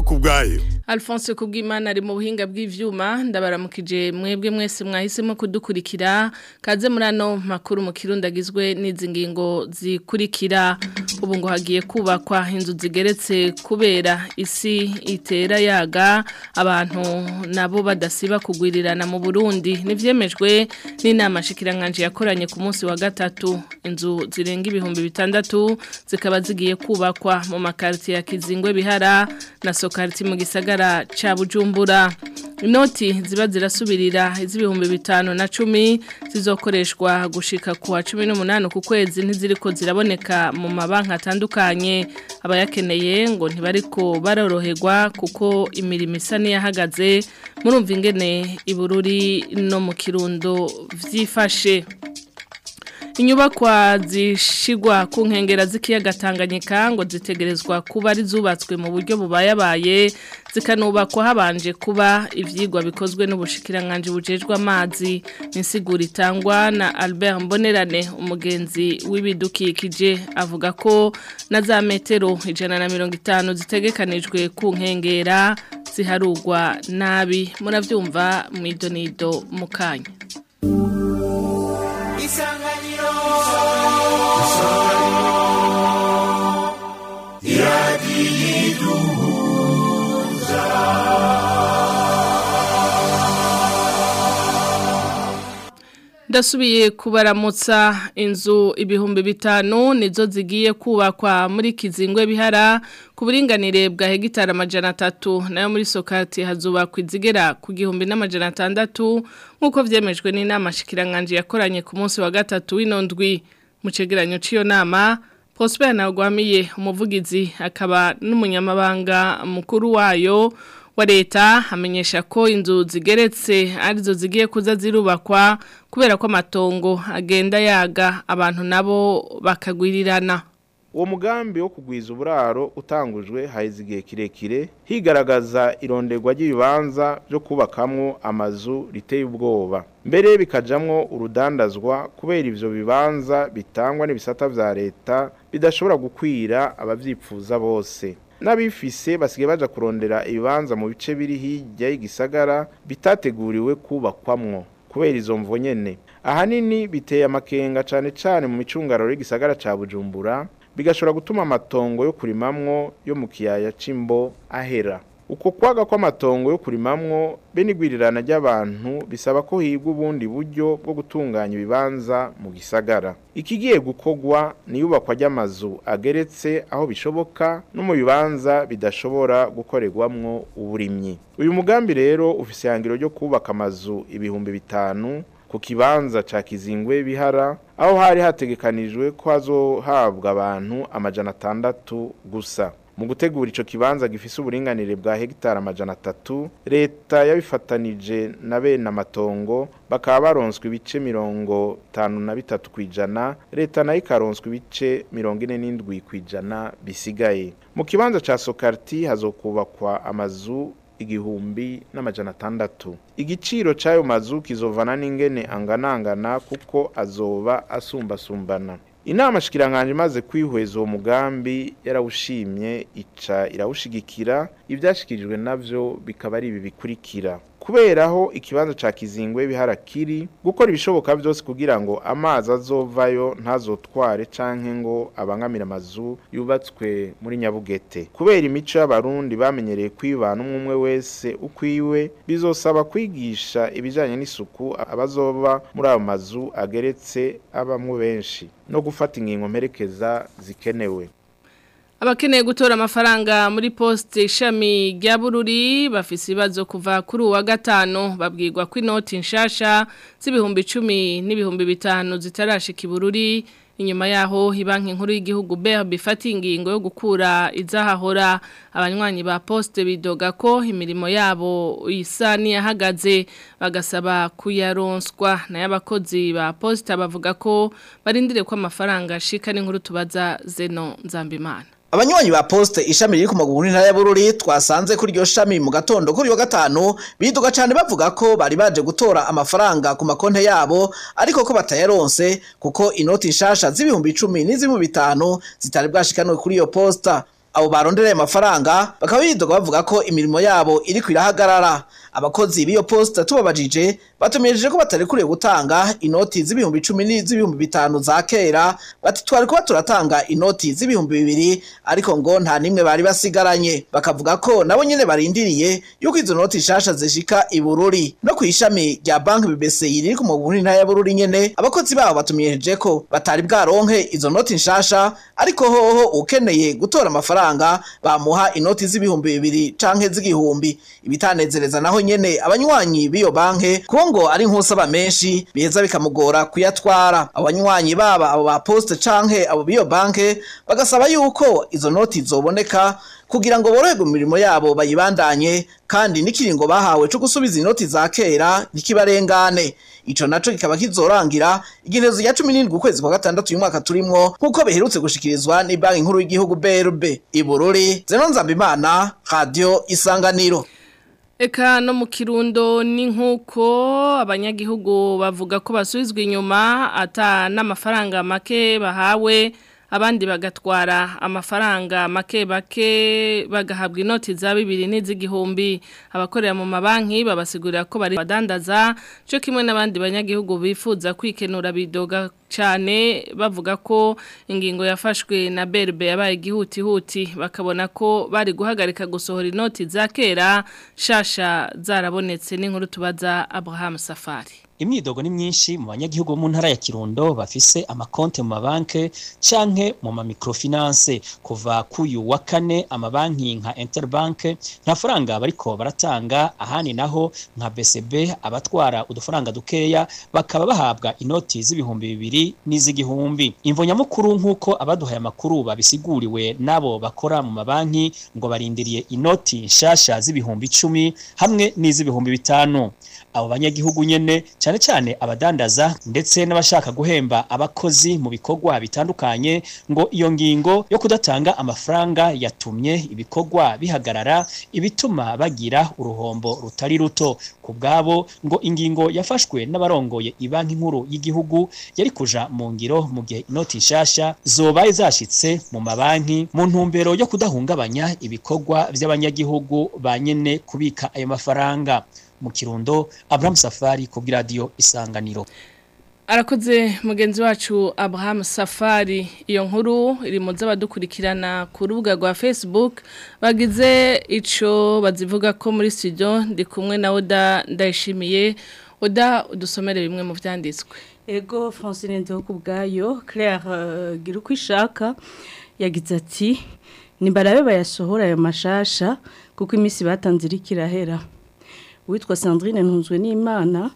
kubwayo Alphonse Kubwimana ari mu buhinga bw'ivyuma ndabaramukije mwebwe mwese mwahisemo kudukurikira kaze muri ano makuru mu kirundagizwe n'izi ngingo zikurikira ubu ngo hagiye kubakwa inzu zigeretse kubera isi itera yaga abantu nabo badasiba kugwirirana mu Burundi nivyemejwe n'inama shikiranganje yakoranye ku munsi wa gatatu inzu zirenga ibihumbi bitandatu zikaba zigiye kubakwa mu makarti ya Kizingwe bihara na Sokarti mu gisagara cha Bujumbura inoti ziba zirasubirira iz'ibihumbi bitanu na cumi zizokoreshwa gushika ku wa cumi n'umunani ku kwezi ntiziriko ziraboneka mu mabanki atandukanye abayakeneye ngo ntibariko baroroherwa kuko imirimo isa n'iyahagaze murumva ingene ibururi no mu kirundo vyifashe inyubakwa zishigwa ku nkengera z'ikiyaga Tanganyika ngo zitegerezwa kuba ari zubatswe mu buryo bubayabaye zikanubakwa habanje kuba ivyigwa bikozwe n'ubushikiranganje bujejwe amazi n'insiguro itangwa na Albert Mbonerane umugenzi w'ibidukikije avuga ko na za metero ijana na mirongo itanu zitegekanijwe ku nkengera ziharugwa nabi muravyumva mwidonido mukanya isanganiro ndasubiye kubaramutsa inzu ibihumbi bitanu nizo zigiye kubakwa muri kizingwe bihara ku buringanire bwa hegitari amajana atatu nayo muri sokati hazubakwa izigera ku gihumbi n'amajana atandatu nk'uko byemejwe n'inama shikiranganje yakoranye ku munsi wa gatatu w'inondwi mu cegeranyo cy'iyo nama Prosper Ntagwamiye umuvugizi akaba n'umunyamabanga mukuru wayo wa leta amenyesha ko inzu zigeretse arizo zigiye kuza zirubakwa kubera ko amatongo agenda yaga abantu nabo bakagwirirana uwo mugambi wo kugwiza uburaro utangujwe haheze igihe kirekire higaragaza ironderwa ry'ibibanza byo kubakamwo amazu riteye ubwoba mbere bikajamwo urudandazwa kubera ivyo bibanza bitangwa n'ibisata vya leta bidashobora gukwira abavyipfuza bose n'abifise basigaye baja kurondera ibibanza mu bice biri hirya y'igisagara bitateguriwe kubakwamwo kubera izo mvo nyene ahanini biteye amakenga cane cane mu micungararo y'igisagara ca Bujumbura bigashobora gutuma amatongo yo kurimamwo yo mu kiyaya c'imbo ahera uko kwaga kw'amatongo yo kurimamwo be n'igwirirana ry'abantu bisaba ko higwa ubundi buryo bwo gutunganya ibibanza mu gisagara ikigiye gukogwa ni iyubakwa ry'amazu ageretse aho bishoboka no mu bibanza bidashobora gukorerwamwo uburimyi uyu mugambi rero ufise ihangiro ryo kubaka amazu ibihumbi bitanu ku kibanza ca kizingwe bihara aho hari hategekanijwe ko hazohabwa abantu amajana atandatu gusa mu gutegura ico kibanza gifise uburinganire bwa hegitari amajana atatu leta yabifatanije na bene amatongo bakaba baronswe ibice mirongo itanu na bitatu kwijana leta nayo ikaronswa ibice mirongo ine n'indwi kwijana bisigaye mu kibanza ca sokarti hazokubakwa amazu igihumbi n'amajana atandatu igiciro c'ayo mazu kizovana n'ingene anganangana kuko azoba asumbasumbana inama shikiranganje imaze kwihweza uwo mugambi yarawushimye ica irawushigikira ivyashikirijwe navyo bikaba ari ibi bikurikira kuberaho ikibanza ca kizingwe biharakiri gukora ibishoboka byose kugira ngo amazi azovayo ntazotware canke ngo abangamira amazu yubatswe muri nyabugete kubera imico y'abarundi bamenyereye kwibana umwe umwe wese ukwiwe bizosaba kwigisha ibijanye n'isuku abazoba muri ayo mazu ageretse abamwe benshi no gufata ingingo mperekeza zikenewe Abakeneye gutora amafaranga muri poste ishami rya Bururi bafise ibibazo kuva kuri uwa gatano babwirwa ko inoti nshasha z'ibihumbi 10 n'ibihumbi bitanu zitarashika ibururi inyuma yaho ibanki nkuru y'igihugu BRB ifata ingingo yo gukura izahahora abanywanyi ba poste bidoga ko imirimo yabo isa niyahagaze bagasaba kuyaronswa nayo abakozi ba poste bavuga ko barindire ko amafaranga ashika n'inkuru tubaza Zeno Nzambimana Abanywanyi ba poste ishami riri ku maguru ntara ya Bururi twasanze kuri iryo shami mu gatondo kuri wa gatanu biduga cyane bavuga ko bari baje gutora amafaranga ku makonte yabo ariko ko batayaronse kuko inoti nshasha z'ibihumbi 10 n'iz'ibihumbi bitanu zitari bwashikanwe kuri iyo posta abo barondereye amafaranga bakaba bidoga bavuga ko imirimo yabo iriko irahagarara abakozi b'iyo posta tubabajije batumejeje ko batarekuriye gutanga inoti z'ibihumbi icumi n'iz'ibihumbi bitanu za kera bati twari kuba turatanga inoti z'ibihumbi bibiri ariko ngo nta nimwe bari basigaranye bakavuga ko nabo nyene barindiriye yuko izo noti nshasha zishika i Bururi no ku ishami rya banki BBC riri ku muguni ntaya Bururi nyene abakozi babo batumejeje ko batari bwaronke izo noti nshasha ariko hoho ukeneye gutora amafaranga bamuha inoti z'ibihumbi bibiri canke z'igihumbi ibitanezereza naho nyene abanywanyi b'iyo banke kuko ngo ari nk'usaba menshi biheza bikamugora kuyatwara abanywanyi baba abo ba poste canke abo b'iyo banke bagasaba yuko izo noti zoboneka kugira ngo boroherwe mu mirimo yabo bayibandanye kandi n'ikiringo bahawe co gusubiza inoti za kera ntikibarengane ico naco kikaba kizorangira igenezo rya 17 ukwezi kwa gatandatu uyu mwaka turimwo nkuko biherutse gushikirizwa ni banki nkuru y'igihugu BRB Ibururi Zenon Nzambimana Radio Isanganiro Eka no mu kirundo ni nk'uko abanyagihugu bavuga ko basubizwa inyuma ata n'amafaranga make bahawe abandi bagatwara amafaranga make bake bagahabwa inoti za bibiri n'iz'igihumbi abakorera mu mabanki babasigurira ko bari badandaza cyo kimwe n'abandi banyagihugu bifuza kwikenura bidoga cyane bavuga ko ingingo yafashwe na berbe yabaye igihutihuti bakabona ko bari guhagarika gusohora inoti za kera shasha zarabonetse n'inkuru tubaza Abraham Safari imyidogo ni myinshi mu banyagihugu bo mu ntara ya Kirundo bafise amakonte mu mabanke canke mu ma microfinance kuva kuyu wa kane amabanki nka Interbank nta faranga bariko baratanga ahani naho nka BCB abatwara udufaranga dukeya bakaba bahabwa inoti z'ibihumbi bibiri n'iz'igihumbi imvo nyamukuru nk'uko abaduhaye amakuru babisiguriwe nabo bakora mu mabanki ngo barindiriye inoti nshasha z'ibihumbi icumi hamwe n'iz'ibihumbi bitanu abo banyagihugu nyene cyane cyane abadandaza ndetse n'abashaka guhemba abakozi mu bikorwa bitandukanye ngo iyo ngingo yo kudatanga amafaranga yatumye ibikorwa bihagarara ibituma bagira uruhombo rutari ruto ku bwabo ngo ingingo yafashwe n'abarongoye ibanki nkuru y'igihugu yari kuja mu ngiro mu gihe inoti nshasha zobaye zashitse mu mabanki mu ntumbero yo kudahungabanya ibikorwa by'abanyagihugu banyene kubika ayo mafaranga mu kirundo Abraham Safari ku radio Isanganiro Arakoze mugenzi wacu Abraham Safari iyo nkuru iri mu z'abadukurikirana ku rubuga rwa Facebook bagize ico bazivuga ko muri studio ndi kumwe na Oda ndayishimiye Oda udusomere bimwe mu vyanditswe Ego Francine Ndo kubgayo Claire uh, giruko ishaka yagize ati nimbarabe bayasohora ayo mashasha kuko imisi batanze irikirahera witwa Sandrine ntunzwe n'Imana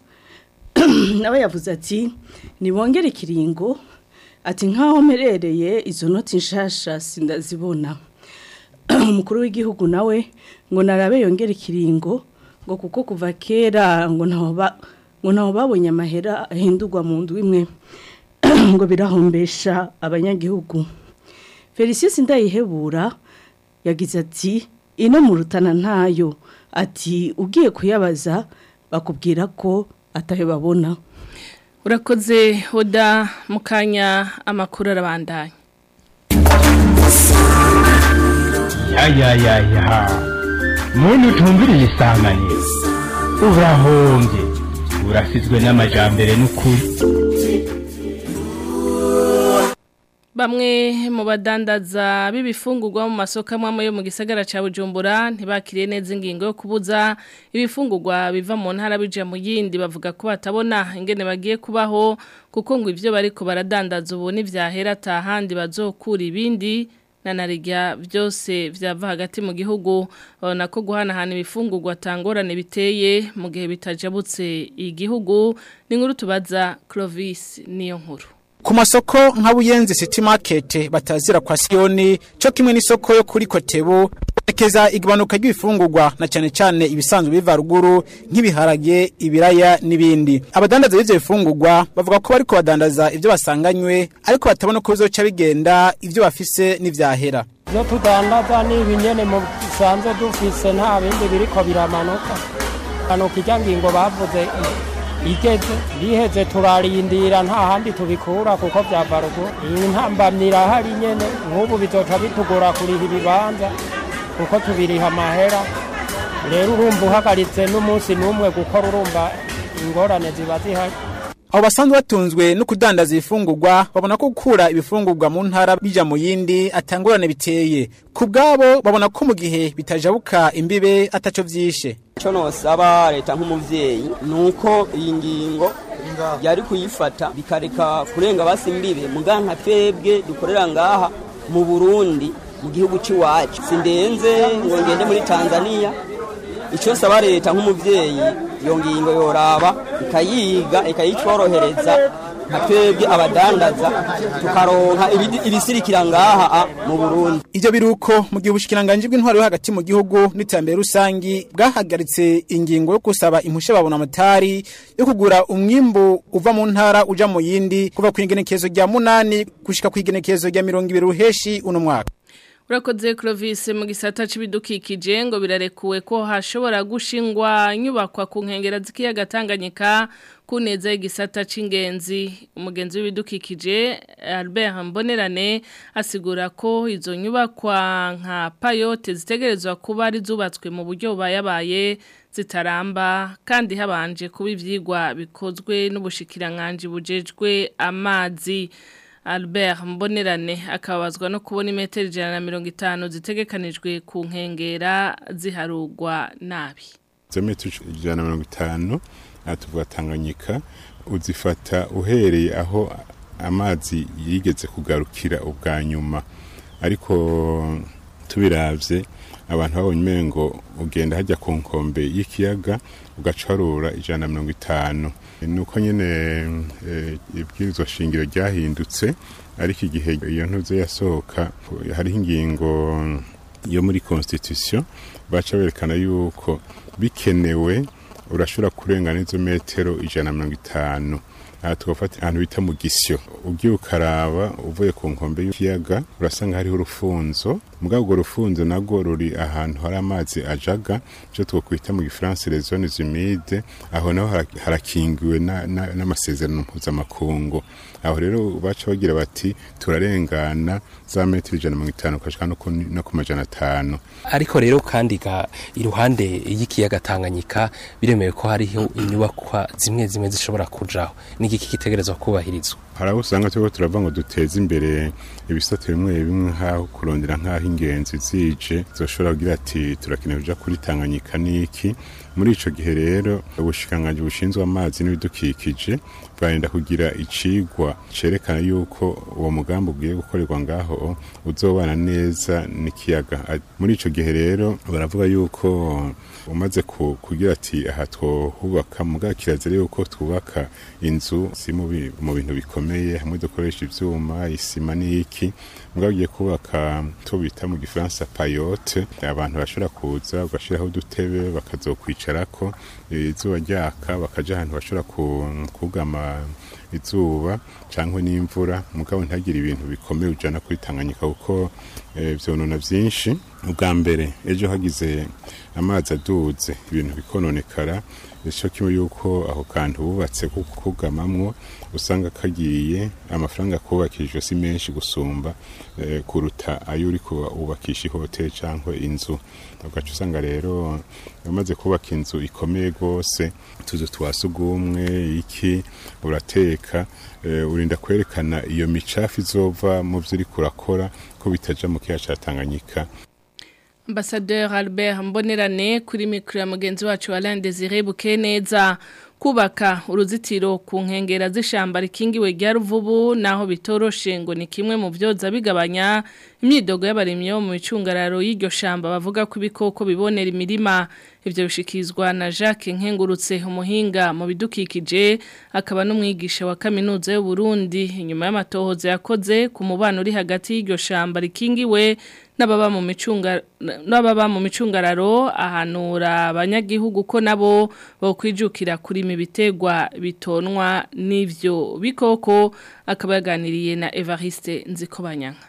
nawe yavuze ati nibongere ikiringo ati nkaho merereye izo noti nshasha sindazibona umukuru w'igihugu nawe ngo narabe yongere ikiringo ngo kuko kuva kera ngo ntaho ba ngo ntaho babonye amahera ahindurwa mu ndu imwe ngo birahombesha abanyagihugu Felicien Ndayihebura yagize ati ino mu rutana ntayo ati ugiye kuyabaza bakubwira ko atayo babona urakoze hoda mukanya amakuru arabandanya yayayaya muntu utumviriye isanganiro urahombye urasizwe n'amajambere n'ukuri Bamwe mu badandaza b'ibifungurwa mu masoko amwe yo mu gisagara ca Bujumbura ntibakiriye neza ingingo yo kubuza ibifungurwa biva mu ntara bija mu yindi bavuga ko batabona ingene bagiye kubaho kuko ngo ivyo bariko baradandaza ubu n'ivyahera tahandi bazokura ibindi na narijya byose vyava hagati mu gihugu babona ko guhanahana ibifungurwa tangorane biteye mu gihe bitajabutse igihugu ni nkuru tubaza Clovis niyo nkuru ku masoko nka buyenzi city market batazira kwa siyoni cyo kimwe n'isoko yo kuri kotebu ekeza igabanuka ry'ibifungurwa na cyane cyane ibisanzwe biva ruguru nk'ibiharage ibiraya n'ibindi abadandaza b'ivyo bifungurwa bavuga ko bariko badandaza ivyo basanganywe ariko batabona ko bizoca bigenda ivyo bafise n'ivyahera ibyo tudandaza ni ibinyene mu bisanzwe dufise nta bindi biriko biramanuka hanuka ijya ngingo bavuze igeze biheze turarindira nta handi tubikura kuko byava ruguru iyi ntambamyi irahari nyene nk'ubu bizoca bitugora kuriha ibibanza kuko tubiriha amahera rero urumva uhagaritse n'umunsi n'umwe gukora urumva ingorane ziba zihari abo basanzwe batunzwe no kudandaza ibifungurwa babona ko gukura ibifungurwa mu ntara bija mu yindi atangurane biteye ku bwabo babona ko mu gihe bitajabuka imbibe ataco vyishe icyo nosaba leta nk'umubyeyi ni uko iyi ngingo yari kuyifata bikareka kurenga basi imbibe muga nka twebwe dukorera ngaha mu burundi mu gihugu cy'iwacu sindenze ngo ngende muri tanzania icyo saba leta nk'umubyeyi iyo ngingo yoraba ikayiga ikayitworohereza nka twebwe abadandaza tukaronka ibidi- ibisirikira ngaha a, mu burundi ivyo biruko mu gihe ubushikiranganje bw'intwaro yo hagati mu gihugu n'iterambere rusangi bwahagaritse ingingo yo gusaba impusha babona amatari yo kugura umwimbu uva mu ntara uja mu yindi kuva ku igenekerezo rya munani gushika ku igenekerezo rya mirongo ibiri ruheshi uno mwaka Urakoze Clovis mu gisata c'ibidukikije ngo birarekuwe ko hashobora gushingwa inyubakwa ku nkengera z'ikiyaga Tanganyika kuneza igisata c'ingenzi umugenzi w'ibidukikije Albert Mbonerane asigura ko izo nyubakwa nka payote zitegerezwa kuba ari zubatswe mu buryo bayabaye zitaramba kandi habanje kuba ivyigwa bikozwe n'ubushikiranganje bujejwe amazi Albert Mbonerane akabazwa no kubona imetero ijana na mirongo itanu zitegekanijwe ku nkengera ziharugwa nabi. izo metero ijana na mirongo itanu aha tuvuga tanganyika uzifata uhereye aho amazi yigeze kugarukira ubwa nyuma ariko tubiravye abantu babonye umengo ugenda hajya ku nkombe y'ikiyaga ugacarura ijana na mirongo itanu nuko nyene eh, ibwirizwa shingiro ryahindutse ariko igihe iyo ntuze yasohoka hariho ingingo yo muri constitution baca berekana yuko bikenewe urashobora kurengana izo metero ijana na mirongo itanu aha tugafata ahantu bita mu gisyo ugiye ukaraba uvuye ku nkombe y'ikiyaga urasanga hariho urufunzo mugabo urwo rufunzo narwo ruri ahantu hari amazi ajaga icyo twakwita mu gifaransa les zones humides aho naho hara- harakingiwe na- na- n'amasezerano mpuzamakungu aho rero baca bagira bati turarengana za metero ijana na mirongo itanu ukashika no ku- no ku majana atanu ariko rero kandi ga iruhande y'ikiyaga Tanganyika biremewe ko hariho inyubakwa zimwe zimwe zishobora kujaho n'igiki kitegerezwa kubahirizwa hari abo usanga turiko turavuga ngo duteze imbere ibisate bimwe bimwe nk'aho kurondera nk'aho ingenzi zije zoshobora kugira ati turakeneye kuja kuri tanganyika n'iki muri ico gihe rero ubushikiranganji bushinzwe amazi n'ibidukikije bwarenda kugira icigwa cerekana yuko uwo mugambi ugiye gukorerwa ngaho uzobana neza n'ikiyaga A- muri ico gihe rero baravuga yuko umaze ku- kugira ati aha twohubaka muga kirazira yuko twubaka inzu si mu bi- mu bintu bikomeye hamwe dukoresha ivyuma isima n'iki muga ugiye kubaka to bita mu gifaransa payote abantu bashobora kuza ugashiraho udutebe bakazokwicarako eh, izuba ryaka bakaja ahantu bashobora ku- kugama izuba cyangwa n'imvura mugabo ntagire ibintu bikomeye ujana kuri Tanganyika kuko eh, vyonona vyinshi ubwa mbere ejo hagize amazi aduze ibintu bikononekara ico kimwe yuko ako kantu bubatse ko kugamamwo usanga kagiye amafaranga kubakishijwe si menshi gusumba eh, kuruta ayo uri kubakisha ihoteli cyangwa inzu ugaca usanga rero umaze kubaka inzu ikomeye rwose tuzu twa sugumwe iki urateka eh, urinda kwerekana iyo micafu izova mu byo uri kurakora ko bitaja mu kiyaga ca Tanganyika Ambassadeur Albert Mbonerane kuri mikro ya mugenzi wacu Alain Désiré Bukeneza kubaka uruzitiro ku nkengera z'ishamba rikingiwe rya ruvubu naho bitoroshe ngo ni kimwe mu byoza bigabanya imyidogo y'abarimyi bo mu micungararo y'iryo shamba bavuga ko ibikoko bibonera imirima ivyo bishikizwa na Jacques Nkengurutse umuhinga mu bidukikije akaba n'umwigisha wa kaminuza y'u Burundi inyuma y'amatohoza yakoze ku mubano uri hagati y'iryo shamba rikingiwe n'ababa mu micunga n'ababa mu micungararo ahanura abanyagihugu ko nabo bokwijukira kurima ibitegwa bitonwa n'ivyo bikoko akaba yaganiriye na Evariste Nzikobanyanka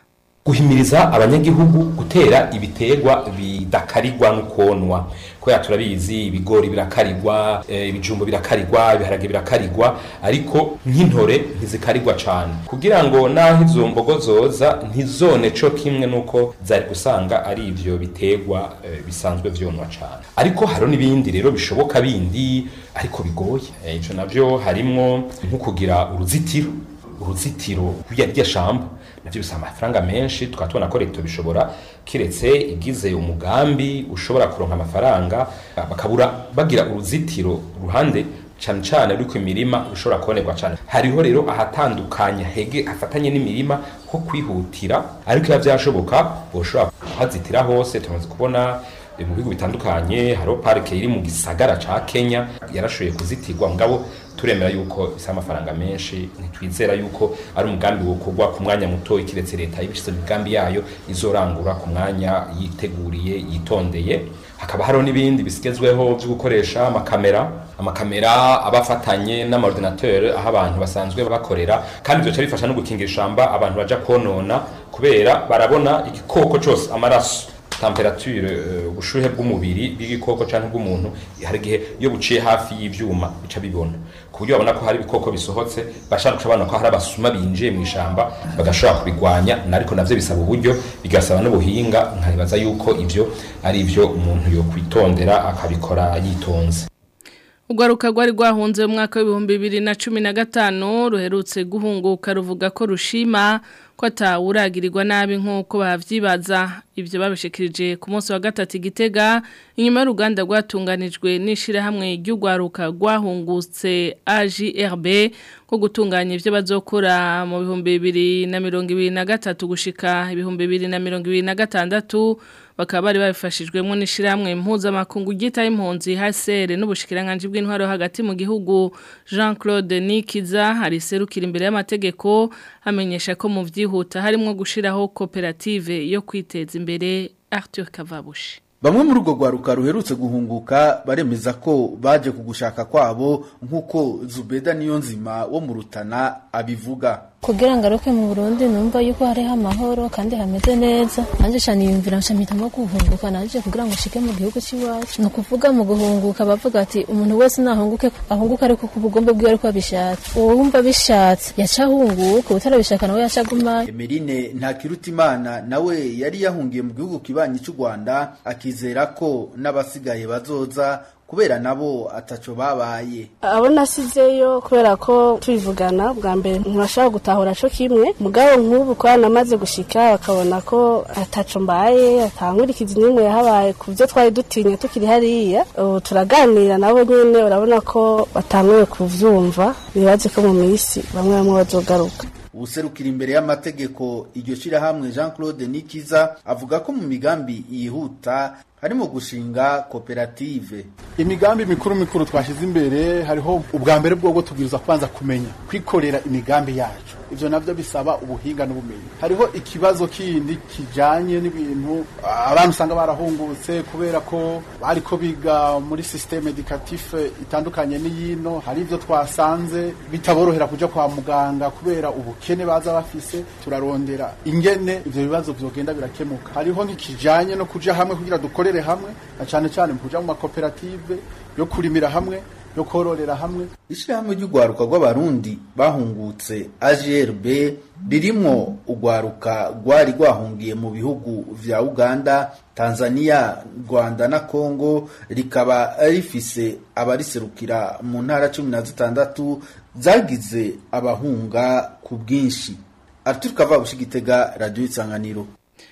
guhimiriza abanyagihugu gutera ibiterwa bidakarigwa n'ukonwa kubera turabizi ibigori birakarigwa eh, ibijumbo birakarigwa ibiharage birakarigwa ariko nk'intore ntizikarigwa cane kugira ngo naho izo mbogo zoza ntizone co kimwe nuko zari gusanga ari ivyo biterwa eh, bisanzwe vyonwa cane ariko hariho n'ibindi rero bishoboka bindi ariko bigoye Eh, ico navyo harimwo nko kugira uruzitiro uruzitiro rya rya shamba navyo bisaba amafaranga menshi tukaba tubona ko leta bishobora kiretse igize umugambi ushobora kuronka amafaranga bakabura bagira uruzitiro ruhande cane cane ruriko imirima rushobora kubonerwa cane hariho rero ahatandukanye hege hafatanye n'imirima ho kwihutira ariko iyo vyashoboka boshobora kuhazitira hose tumaze kubona eh, mu bihugu bitandukanye hariho parike iri mu gisagara ca Kenya yarashoboye kuzitirwa ngabo turemera yuko bisa amafaranga menshi ntitwizera yuko ari umugambi wokorwa ku mwanya muto ikiretse leta ibishize mu migambi yayo izorangura ku mwanya yiteguriye yitondeye hakaba hariho n'ibindi bisigezweho byo gukoresha amakamera amakamera aba afatanye n'amaordinateur aho abantu basanzwe bakorera kandi byoca bifasha no gukingira ishamba abantu baja konona kubera barabona igikoko cose amaraso temperature eh, ubushuhe bw'umubiri bw'igikoko canke bw'umuntu hari igihe iyo buciye hafi y'ivyuma bica bibona ku buryo babona ko hari ibikoko bisohotse bashaka guca babona ko hari abasuma binjiye mu ishamba bagashobora kubigwanya ariko navyo bisaba uburyo bigasaba n'ubuhinga nkabibaza yuko ivyo ari ivyo umuntu yokwitondera akabikora yitonze Urwaruka rwari rwahunze mu mwaka w'ibihumbi bibiri na cumi na gatanu ruherutse guhunguka ruvuga ko rushima ko atawuragirirwa nabi nk'uko bavyibaza ibyo babishikirije ku munsi wa gatatu igitega inyuma y'uruganda rwatunganijwe n'ishirahamwe ry'urwaruka rwahungutse AJRB ko gutunganya ibyo bazokora mu bihumbi bibiri na mirongo ibiri na gatatu gushika ibihumbi bibiri na mirongo ibiri na gatandatu bakaba bari babifashijwemo n'ishyirahamwe mpuzamakungu ryitaye impunzi hasere n'ubushikiranganje bw'intwaro hagati mu gihugu Jean Claude Nikiza hari serukira imbere y'amategeko amenyesha ko mu byihuta harimo gushiraho koperative yo kwiteza imbere Arthur Kavabushi Bamwe muri urwo rwaruka ruherutse guhunguka baremeza ko baje kugushaka kwabo nk'uko Zubeda niyo nzima wo mu Rutana abivuga. kugira ngo aruke mu Burundi numva yuko hariho amahoro kandi hameze neza nanje cyane yumvira nshamitamo guhunguka nanje kugira ngo shike mu gihugu cy'iwacu ni ukuvuga mu guhunguka bavuga ati umuntu wese nahunguke ahunguka ariko ku bugombe bwiwe ariko abishatse uwo wumva bishatse yaca ahunguka utarabishaka nawe yaca aguma Emeline Ntakirutimana nawe yari yahungiye mu gihugu kibanyi cy'u Rwanda akizera ko n'abasigaye bazoza kubera nabo ataco babaye. abo nasizeyo kubera ko tubivugana bwa mbere ntibashobora gutahura co kimwe mugabo nk'ubu ko namaze gushika bakabona ko ataco mbaye atankurikizi n'imwe yahabaye ku byo twari dutinya tukiri hariya ubu turaganira nabo nyene urabona ko batanguye kuvyumva bibaze ko mu minsi bamwe bamwe bazogaruka ubuserukira imbere y'amategeko iryo shirahamwe Jean Claude Nikiza avuga ko mu migambi yihuta harimo gushinga koperative imigambi mikuru mikuru twashyize imbere hariho ubwa mbere bwo tubwiriza kubanza kumenya kwikorera imigambi yacu ibyo nabyo bisaba ubuhinga n'ubumenyi hariho ikibazo kindi kijanye n'ibintu abantu usanga barahungutse kubera ko bariko biga muri systeme educatif itandukanye n'iyino hari ibyo twasanze bitaborohera kuja kwa muganga kubera ubukene baza bafise turarondera ingene ivyo bibazo vyogenda birakemuka hariho n'ikijanye no kuja hamwe kugira dukorere hamwe na cane cane mu kuja mu makoperative yo kurimira hamwe yo kororera hamwe ishirahamwe ry'urwaruka rw'abarundi bahungutse AGRB ririmwo urwaruka rwari rwahungiye mu bihugu vya Uganda Tanzania Rwanda na Congo rikaba rifise abariserukira mu ntara cumi na zitandatu zagize abahunga ku bwinshi Arthur Kavabushi Gitega Radio Isanganiro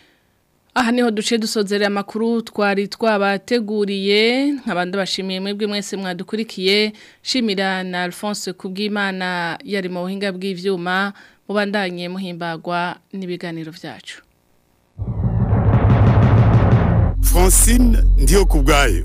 Aha niho duce dusozera amakuru twari twabateguriye nk'abandi bashimiye mwebwe mwese mwadukurikiye shimira na Alphonse Kubwimana yari mu buhinga bw'ivyuma mubandanye muhimbagwa n'ibiganiro vyacu Francine ndiyo kubgayo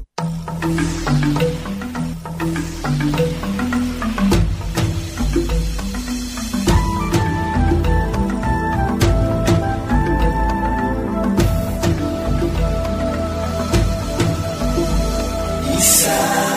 Isa